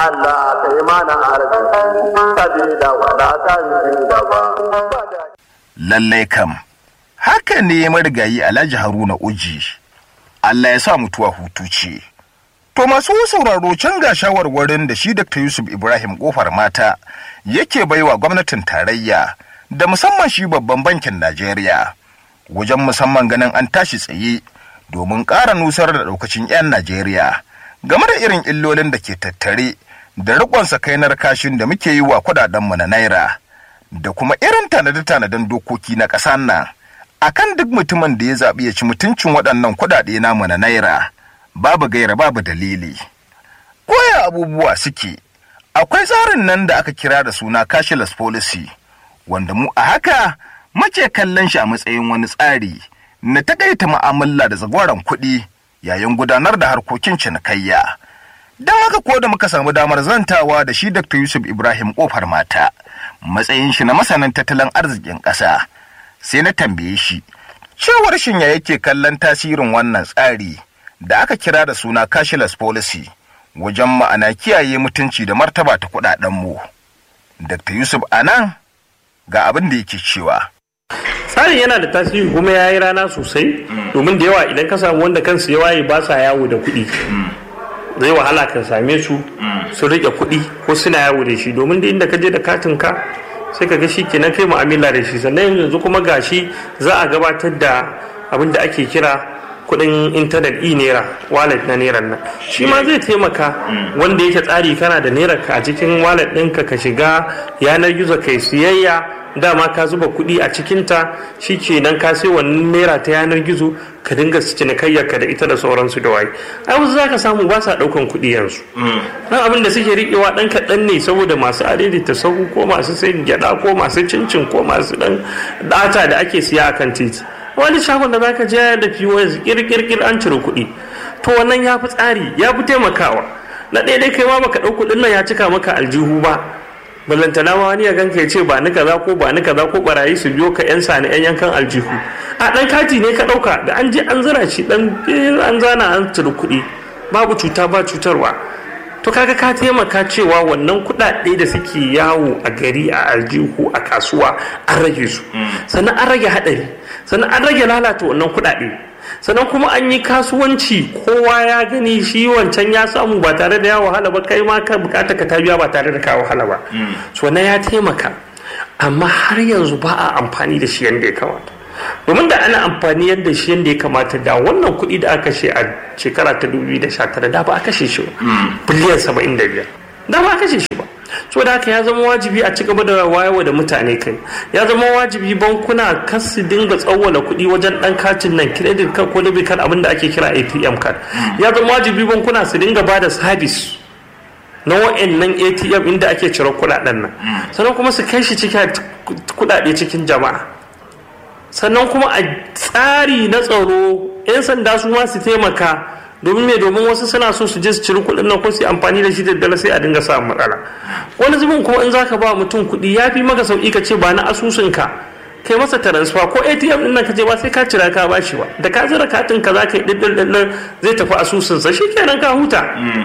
Allah ka yi mana arziki sabida wadatan gaba. lallai kam haka ne marigayi alhaji haruna uji allah ya sa mutuwa hutu ce to masu sauraro can ga shawarwarin da shi dr yusuf ibrahim kofar mata yake baiwa gwamnatin tarayya da musamman shi babban bankin najeriya wajen musamman ganin an tashi tsaye domin ƙara nusar da ɗaukacin 'yan najeriya game da irin illolin da ke tattare da riƙon sakainar kashin da muke yi wa kudadenmu na naira da kuma irin tanade-tanaden dokoki na ƙasar nan akan duk mutumin da ya zaɓi ya ci mutuncin waɗannan kuɗaɗe namu na naira babu gaira babu dalili koya abubuwa suke akwai tsarin nan da aka kira da suna cashless policy wanda mu a haka muke kallon shi a matsayin wani tsari na takaita mu'amala da zagwaron kuɗi yayin gudanar da harkokin cinikayya don haka ko da muka samu damar zantawa da shi dr yusuf ibrahim kofar mata matsayin shi na masanin tattalin arzikin ƙasa sai na tambaye shi cewar shin ya yake kallon tasirin wannan tsari da aka kira da suna cashless policy wajen ma'ana kiyaye mutunci da martaba ta kuɗaɗenmu dr yusuf anan ga abin da yake cewa tsarin yana da tasiri kuma ya yi rana sosai domin da yawa idan ka samu wanda kansu ya waye ba sa yawo da kuɗi zai wahala ka same su su rike kuɗi ko suna yawo da shi domin da inda ka je da katin ka sai ka ga shi kenan kai mu'amala da shi sannan yanzu kuma gashi za a gabatar da abin da ake kira kuɗin intanet e naira wallet na naira nan shi ma zai taimaka wanda yake tsari kana da naira ka a cikin wallet ɗinka ka shiga yanar gizo kai siyayya dama ka zuba kuɗi a cikinta shi kenan ka sai wannan naira ta yanar gizo ka dinga cinikayyar ka da ita da sauransu da waye ai wasu zaka samu ba sa ɗaukan kuɗi yanzu dan abin da suke riƙewa ɗan kaɗan ne saboda masu adaidaita sahu ko masu sayin gyaɗa ko masu cincin ko masu ɗan ɗata da ake siya akan titi wani shagon da zaka je da POS kirkirkir an cire kuɗi to wannan ya fi tsari ya fi taimakawa na ɗaya dai kai ma baka ɗau kuɗin nan ya cika maka aljihu ba ballantana ma wani ya ganka ya ce ba ni kaza ko ba ni kaza ko barayi su biyo ka yan sani yan yankan aljihu a dan kati ne ka dauka da an je an zira shi dan an zana an cire kuɗi babu cuta ba cutarwa to kaga ka taimaka cewa wannan kuɗaɗe da suke yawo a gari a aljihu a kasuwa an rage su sannan an rage haɗari sannan an rage lalata wannan kuɗaɗe sannan kuma an yi kasuwanci kowa ya gani shi wancan ya samu ba tare da ya wahala ba kai ma ka bukata ka ta biya ba tare da ka wahala ba so na ya taimaka amma har yanzu ba a amfani da shi yadda ya kamata domin da ana amfani yadda shi yadda ya kamata da wannan kuɗi da aka kashe a shekara ta 2019 da ba a kashe shi biliyan 75 da ba a kashe shi ba so da haka ya zama wajibi a ci gaba da wayewa da mutane kai ya zama wajibi bankuna kan su dinga tsawwala kuɗi wajen ɗan katin nan credit card ko debit card abinda ake kira ATM card ya zama wajibi bankuna su dinga ba da service na wa'annan ATM inda ake cire kuɗaɗen nan sannan kuma su kai shi cikin kuɗaɗe cikin jama'a sannan kuma a tsari na tsaro 'yan sanda su ma su taimaka domin me domin wasu suna so su je su ciri kuɗin nan ko su amfani da shi da dala sai a dinga samun matsala wani zubin kuma in zaka ba mutum kuɗi ya fi maka sauki ka ce ba na asusun ka kai masa transfer ko ATM din nan ka je ba sai ka cira ka ba shi ba da ka zira katin ka zaka yi diddin zai tafi asusun sa shikenan ka huta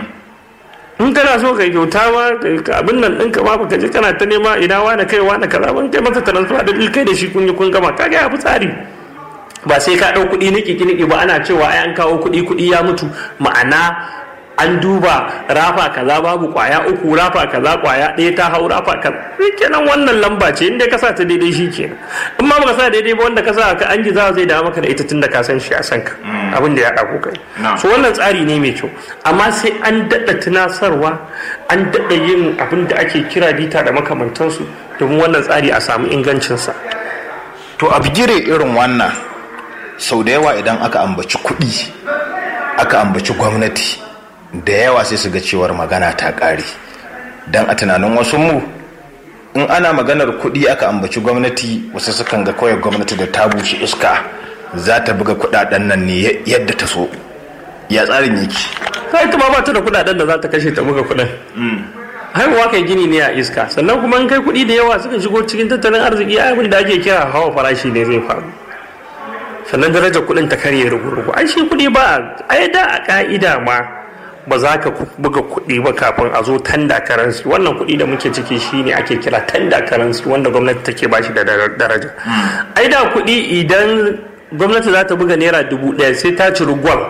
in kana so ka kyauta ma abin nan ɗinka ma baka je kana ta nema ina wani kai wani kaza ban kai masa transfer da kai da shi kun yi kun gama kaga ya fi tsari ba sai ka ɗau kuɗi niki niki ba ana cewa ai an kawo kuɗi kuɗi ya mutu ma'ana an duba rafa kaza babu kwaya uku rafa kaza kwaya ɗaya ta hau rafa kaza kenan wannan lamba ce inda ka sa ta daidai shi kenan in ma baka sa daidai ba wanda ka sa ka an giza zai dawo maka da ita tunda ka san shi a san ka abin da ya ɗago kai so wannan tsari ne mai kyau amma sai an daɗa tunasarwa an daɗa yin abin da ake kira bita da makamantansu domin wannan tsari a samu ingancinsa to a bigire irin wannan sau da yawa idan aka ambaci kuɗi aka ambaci gwamnati da yawa sai su ga cewar magana ta ƙare don a tunanin wasu mu in ana maganar kuɗi aka ambaci gwamnati wasu sukan ga kawai gwamnati da ta bushe iska za ta buga kuɗaɗen nan ne yadda ta so ya tsarin yake kai ita ma ba ta da kuɗaɗen da za ta kashe ta buga kuɗin haihuwa kai gini ne a iska sannan kuma in kai kuɗi da yawa suka shigo cikin tattalin arziki abin da ake kira hawa farashi ne zai faru sannan darajar kuɗin ta karye rugu-rugu ai shi kuɗi ba ai da a ka'ida ma ba za ka buga kuɗi ba kafin a zo tanda karansi wannan kuɗi da muke ciki shine ake kira tanda karansi wanda gwamnati take bashi da daraja ai da kuɗi idan gwamnati za ta buga naira dubu ɗaya sai ta ciri gwal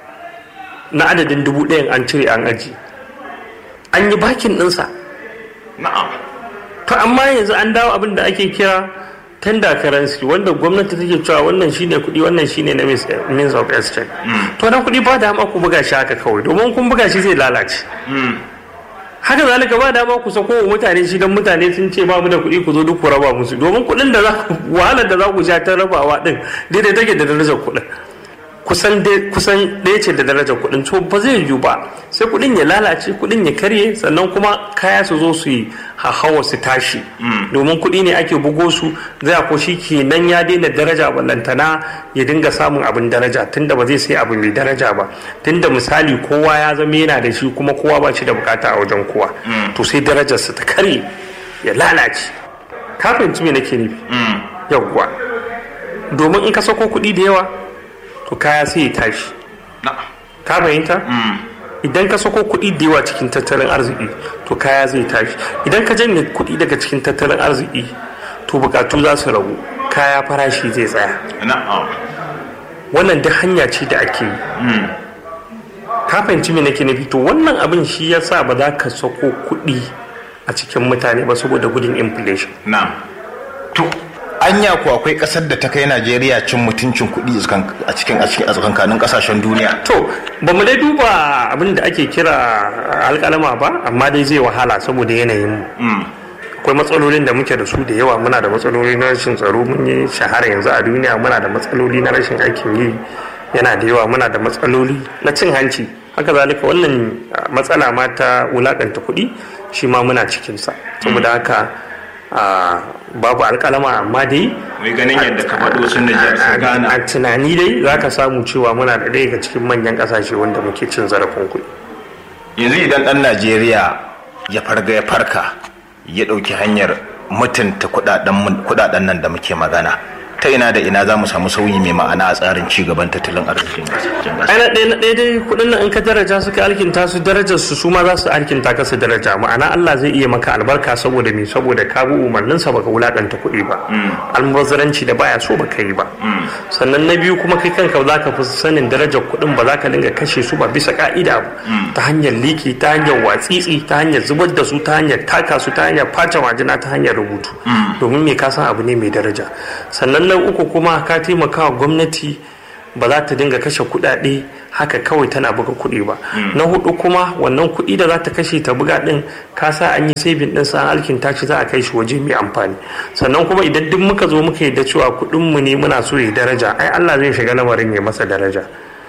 na adadin dubu ɗayan an cire an aji an yi bakin ɗinsa na'am to amma yanzu an dawo abin da ake kira tender currency wanda gwamnati take cewa wannan shine kuɗi wannan shine na means of exchange to na kuɗi ba dama ku buga shi haka kawai domin kun buga shi zai lalace haka zalika ba dama ku sako wa mutane shi don mutane sun ce ba mu da kuɗi ku zo duk ku raba musu domin kuɗin da za wahalar da za ku sha ta rabawa din daidai take da darajar kuɗin kusan kusan ɗaya ce da darajar kuɗin to ba zai yiwu ba sai kuɗin ya lalace kuɗin ya karye sannan kuma kaya su zo su yi hawa su tashi domin kuɗi ne ake bugo su zai ko shi kenan ya daina daraja ballantana ya dinga samun abin daraja tunda ba zai sai abu mai daraja ba tunda misali kowa ya zama yana da shi kuma kowa ba shi da bukata a wajen kowa to sai darajarsa ta karye ya lalace ka fahimci me nake nufi yawwa domin in ka sako kuɗi da yawa to kaya sai ya tashi ka fahimta idan ka sako kuɗi da yawa cikin tattalin arziki to kaya zai tashi idan ka janye kuɗi daga cikin tattalin arziki to bukatu za su ragu kaya farashi zai tsaya wannan duk hanya ce da ake yi ka fahimci me nake nufi to wannan abin shi ya sa ba za ka sako kuɗi a cikin mutane ba saboda gudun inflation to anya ku akwai kasar da ta kai Najeriya cin mutuncin kuɗi a cikin a cikin tsakankanin kasashen duniya to ba mu dai duba abin da ake kira alƙalama ba amma dai zai wahala saboda yanayin mu akwai matsalolin da muke da su da yawa muna da matsaloli na rashin tsaro mun yi shahara yanzu a duniya muna da matsaloli na rashin aikin yi yana da yawa muna da matsaloli na cin hanci haka zalika wannan matsala ma ta wulakanta kuɗi shi ma muna cikinsa saboda haka babu alkalama amma dai mai ganin yadda ka faɗo sun da gana a tunani dai za ka samu cewa muna da ɗaya daga cikin manyan ƙasashe wanda muke cin zarafin kuɗi yanzu idan ɗan najeriya ya farga ya farka ya ɗauki hanyar mutunta kuɗaɗen nan da muke magana ta ina da ina za mu samu sauyi mai ma'ana a tsarin ci gaban tattalin arzikin ai na ɗaya na ɗaya dai kuɗin nan in ka daraja su ka alkinta su darajar su su ma za su alkinta ka su daraja ma'ana Allah zai iya maka albarka saboda me saboda ka bi umarnin sa baka wulakanta kuɗi ba almubazzaranci da baya so baka yi ba sannan na biyu kuma kai kanka za ka fi sanin darajar kuɗin ba za ka dinga kashe su ba bisa ka'ida ba ta hanyar liki ta hanyar watsitsi ta hanyar zubar da su ta hanyar taka su ta hanyar face majina ta hanyar rubutu domin me ka san abu ne mai daraja sannan na uku kuma ka taimaka wa gwamnati ba za ta dinga kashe kuɗaɗe haka kawai tana buga kuɗi ba na hudu kuma wannan kuɗi da za ta kashe ta buga ɗin ka sa an yi saving ɗin sa alkin tashi za a kai shi waje mai amfani sannan kuma idan duk muka zo muka yadda cewa kuɗin mu ne muna so ya daraja ai Allah zai shiga lamarin ya masa daraja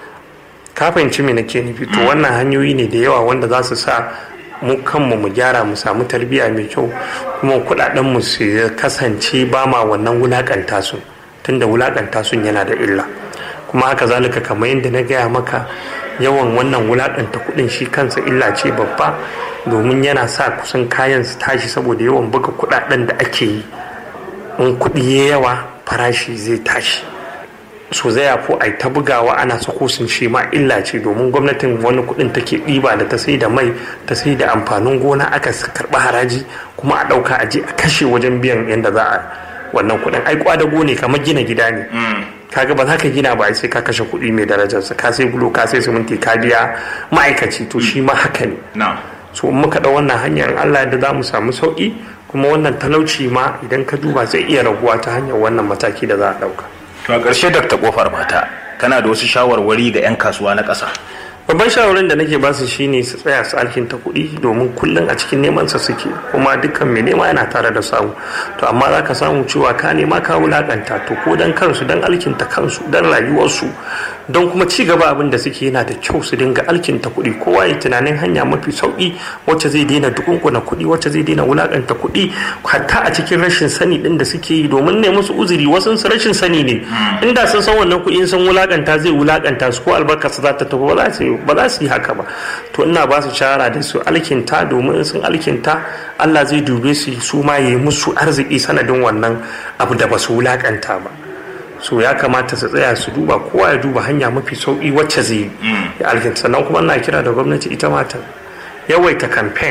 ka fahimci me nake nufi to wannan hanyoyi ne da yawa wanda za su sa mu kanmu mu gyara mu samu tarbiyya mai kyau kuma kuɗaɗen mu su kasance ba ma wannan wulakanta su tunda wulakanta sun yana da illa kuma haka zalika kamar yadda na gaya maka yawan wannan wulakanta kuɗin shi kansa illa ce babba domin yana sa kusan kayan su tashi saboda yawan buga kuɗaɗen da ake yi in kuɗi ya yawa farashi zai tashi so zai yafo ai ta bugawa ana sako sun shi ma illa ce domin gwamnatin wani kuɗin take ɗiba da ta sai da mai ta sai da amfanin gona aka karɓi haraji kuma a ɗauka a je a kashe wajen biyan yadda za a wannan kuɗin ai kwadago ne kamar gina gida ne kaga ba za ka gina ba sai ka kashe kuɗi mai darajarsa ka sai bulo ka sai siminti ka biya ma'aikaci to shi ma haka ne so in muka ɗau wannan hanyar Allah da za mu samu sauƙi kuma wannan talauci ma idan ka duba zai iya raguwa ta hanyar wannan mataki da za a ɗauka. to a ƙarshe dakta kofar mata kana da wasu shawarwari ga 'yan kasuwa na ƙasa babban shawarar da nake basu shine su tsaya su alkinta kuɗi domin kullum a cikin neman sa suke kuma dukkan mai nema yana tare da samu to amma za ka samu cewa ka nema ka wulakanta to ko dan kansu dan alkinta kansu dan rayuwarsu don kuma ci gaba abin da suke yana da kyau su dinga alkinta kuɗi kowa ya tunanin hanya mafi sauki wacce zai daina dukunkuna kuɗi wacce zai daina wulakanta kuɗi hatta a cikin rashin sani din da suke yi domin ne musu uzuri wasu su rashin sani ne inda sun san wannan kuɗi sun wulakanta zai wulakanta su ko albarkarsu za ta tafi ba za su ba za su yi haka ba to ina ba su shara da su alkinta domin sun alkinta Allah zai dube su su ma yi musu arziki sanadin wannan abu da ba su wulakanta ba so ya kamata su tsaya su duba kowa ya duba hanya mafi sauki wacce zai yi ya alkinta sannan kuma ina kira da gwamnati ita ma ta yawaita kamfen